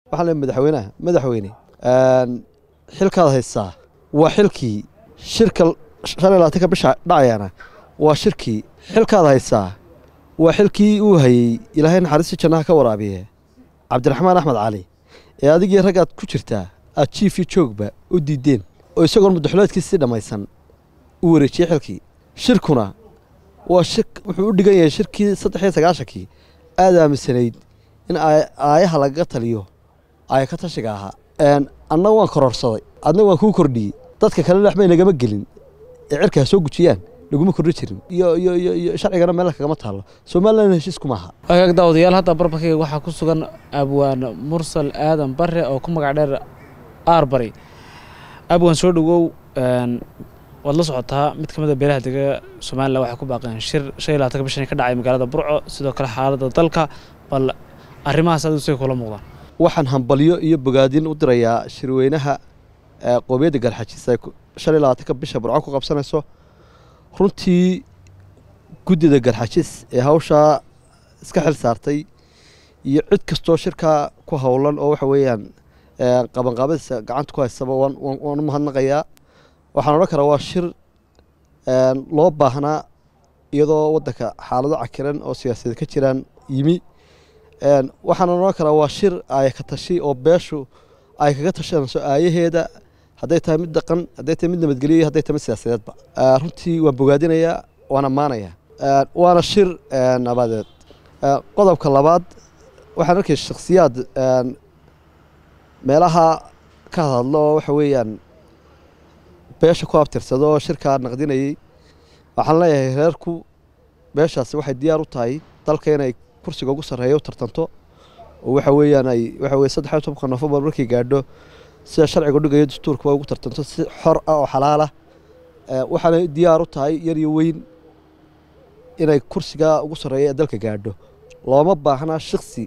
waxaan leeyahay madaxweynaha madaxweyne xilkaad haysaa waa xilkii shirka shan iyo labaatanka bisha dhacayana waa shirkii xilkaad haysaa waa xilkii uu hayey ilaahay naxariista jannaha ka waraabiye cabdiraxmaan axmed cali ee adigii raggaad ku jirtaa aad jiif iyo joogba u diideen oo isagoon muddaxuleedkiisii dhammaysan u wareejiyey xilkii shirkuna waa shir wuxuu u dhigan yahay shirkii saddex iyo sagaashankii aad aaminsanayd in aayaha lagaga taliyo aaya ka tashiga ahaa annaga waan kororsaday adna waan kuu kordhiyey dadka kale waxbay nagama gelin ee cirka ha soo gujiyaan laguma kordhi jirin iyo iyo iyo iyo sharcigana meel kagama taallo somalilan heshiisku maaha agaag daawadayaal hadda barbarkayga waxaa ku sugan abwaan mursal aadan bare oo ku magac dheer aarbari abwaan soo dhowow waad la socotaa mid ka mid a beelaha dega somalilan waxay ku baaqeen shir shan iyo labaatanka bishan ka dhacay magaalada burco sidoo kale xaaladda dalka bal arrimahaas adigu say kula muuqdaan waxaan hambalyo iyo bogaadin u dirayaa shirweynaha qoomiyadda galxajiis ay shan iyo labaatanka bisha burco ku qabsanayso runtii guddida galxajis ee hawshaa iska xil saartay iyo cid kastoo shirkaa ku howlan oo waxa weeyaan qabanqaabadiisa gacanta ku haysaba waan u mahadnaqayaa waxaan odhan karaa waa shir loo baahnaa iyadoo waddanka xaalado cakiran oo siyaasadeed ka jiraan yimi waxaan odhan karaa waa shir aaya ka tashi oo beeshu ay kaga tashanayso aayaheeda hadday tahay mid dhaqan hadday tahay mid nabadgelyo iyo hadday tahay mid siyaasadeedba runtii waan bogaadinayaa waan ammaanayaa waana shir nabadeed qodobka labaad waxaan arkay shakhsiyaad meelaha ka hadlo oo waxa weeyaan beesha ku abtirsado oo shirkaa naqdinayey waxaan leeyahay reerku beeshaasi waxay diyaar u tahay dalka inay kursiga ugu sarreeya u tartanto oo waxa weeyaan ay waxa weye saddex iyo tobanka nofembar markay gaadho sida sharciga dhigayo dastuurkaba ugu tartanto si xor ah oo xalaal ah waxaanay diyaar u tahay yar iyo weyn inay kursiga ugu sarreeya ee dalka gaadho looma baahnaa shiksi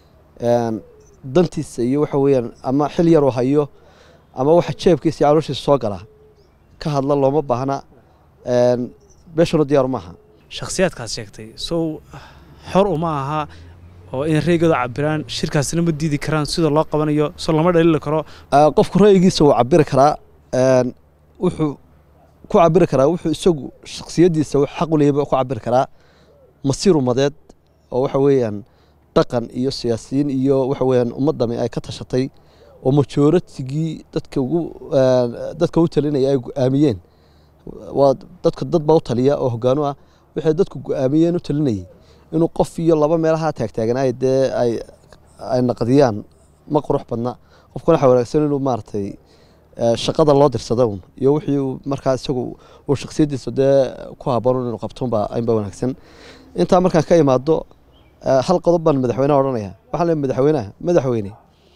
dantiisa iyo waxa weeyaan ama xil yaroo hayo ama waxa jeebkiisa iyo calooshiisa soo gala ka hadla looma baahna beeshuna diyaar maaha shakhsiyaadkaad sheegtay sow xor uma aha oo in reygooda cabiraan shirkaasina ma diidi karaan sida loo qabanayo so lama dhaliili karo qofku ra'yigiisa wuu cabiri karaa wuxuu ku cabiri karaa wuxuu isagu shaksiyaddiisa xaq u leeyaba ku cabiri karaa masiir umadeed oo waxa weeyaan dhaqan iyo siyaasiyiin iyo waxa weeyaan ummaddani ay ka tashatay oo majooratigii dadka ugu dadka u talinaya ay go-aamiyeen waa dadka dad baa u taliya oo hogaanu ah waxay dadku go-aamiyeen u talinayay inuu qof iyo laba meelaha taagtaaganay dee ay ay naqdiyaan ma qurux badna qofkuna waxaa wanaagsan inuu maaragtay shaqada loo dirsada un iyo wixii uu markaa isagu uu shaksiyaddiisa dee ku habboon inuu qabtonba aynba wanaagsan intaa markaan ka imaado hal qodob baan madaxweynaha odhanaya waxaan leeyahay madaxweynaha madaxweyne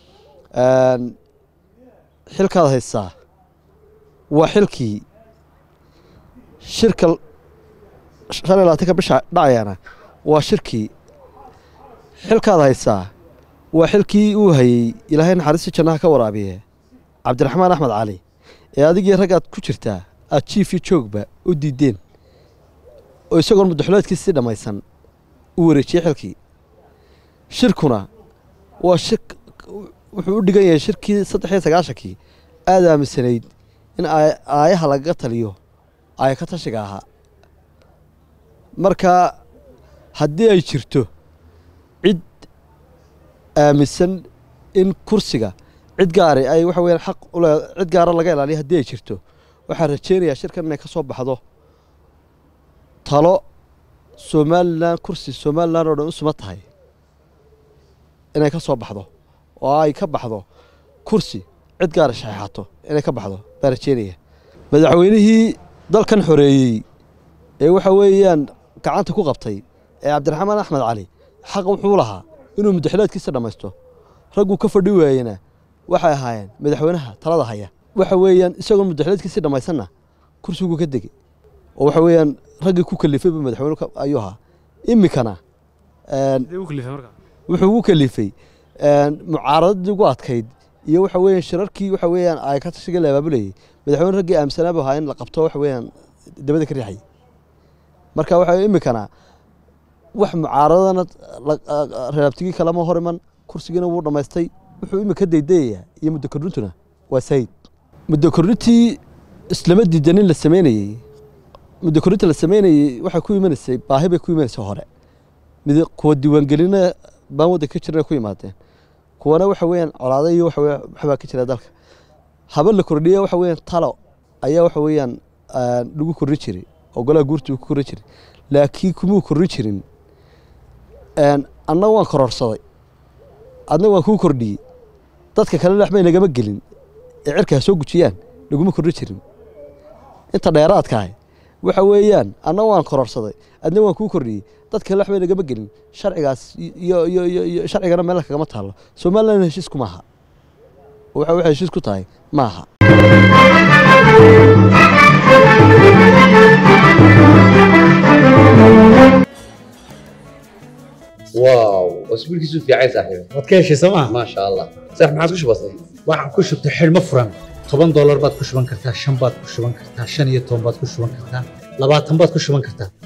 xilkaad haysaa waa xilkii shirka shan iyo labaatanka bisha dhacayana waa shirkii xilkaad haysaa waa xilkii uu hayey ilaahay naxariista jannaha ka waraabiye cabdiraxmaan axmed cali ee adigii raggaad ku jirtaa aad jiif iyo joogba u diideen oo isagoon muddaxuleedkiisii dhammaysan u wareejiyey xilkii shirkuna waa shir wuxuu u dhigan yahay shirkii saddex iyo sagaashankii aad aaminsanayd in aayaha lagaga taliyo aaya ka tashiga ahaa marka haddii ay jirto cid aaminsan in kursiga cid gaari ay waxa weyaan xaq ule cid gaara laga ilaaliya haddii ay jirto waxaan rajeynayaa shirkan inay ka soo baxdo talo somalilan kursi somalilan oo dhan u suma tahay inay ka soo baxdo oo ay ka baxdo kursi cid gaara shaxeixato inay ka baxdo baan rajeynaya madaxweynihii dalkan xoreeyey ee waxa weeyaan gacanta ku qabtay ee cabdiraxmaan axmed cali xaq wuxuu lahaa inuu muddaxileedkiisa dhammaysto ragguu ka fadhi waayena waxay ahaayeen madaxweynaha talada haya waxa weeyaan isagoon muddaxileedkiisii dhammaysanna kursiguu ka degey oo waxa weeyaan raggii ku kalifayba madaxweyne ayuu ahaa iminkana wuxuu ugu kalifay mucaaradadii ugu adkayd iyo waxa weeyaan shirarkii waxa weeyaan ay ka tashiga la abaabulayay madaxweyne raggii aaminsanaabu ahaa in la qabto waxa weeyaan dabada ka riixay marka waxa iminkana wax mucaaradana reerabtigii kalema hor iman kursigiina wuu dhammaystay wuxuu imika daydayayaa iyo muddo kordhintuna waa sayid muddo kordhintii islama diidanin la sameynayey muddo kordhinta la sameynayey waxay ku imanaysay baahi bay ku imanaysay hore mid kuwa diiwaangelina baan waddanka ka jirna ku yimaadeen kuwana waxa weeyaan colaado iyo waxa weeyaan waxbaa ka jira dalka haba la kordhiya waxa weeyaan talo ayaa waxa weeyaan aan lagu korri jiray oo golaha guurta uu ku korri jiray laakiin kumuu korri jirin een, annaga waan kororsaday adna waan kuu kordhiyey dadka kale waxbay nagama gelin ee cirka ha soo gujiyaan laguma korri jirin inta dheeraadkaahi waxa weeyaan anna waan kororsaday adna waan kuu kordhiyey dad kale waxbay nagama gelin sharcigaas iyo iyo iyo iyo sharcigana meel kagama taallo somaliland heshiisku maaha waxa waxay heshiis ku tahay maaha واو اسبوع كيسو في عايز صاحبي waad ka heshay sooma ما شاء الله صح ما عادش بسيط waxaan ku shubtay xidhmo furan toban doolar baad ku shuban kartaa shan baad ku shuban kartaa shan iyo toban baad ku shuban kartaa labaatan baad ku shuban kartaa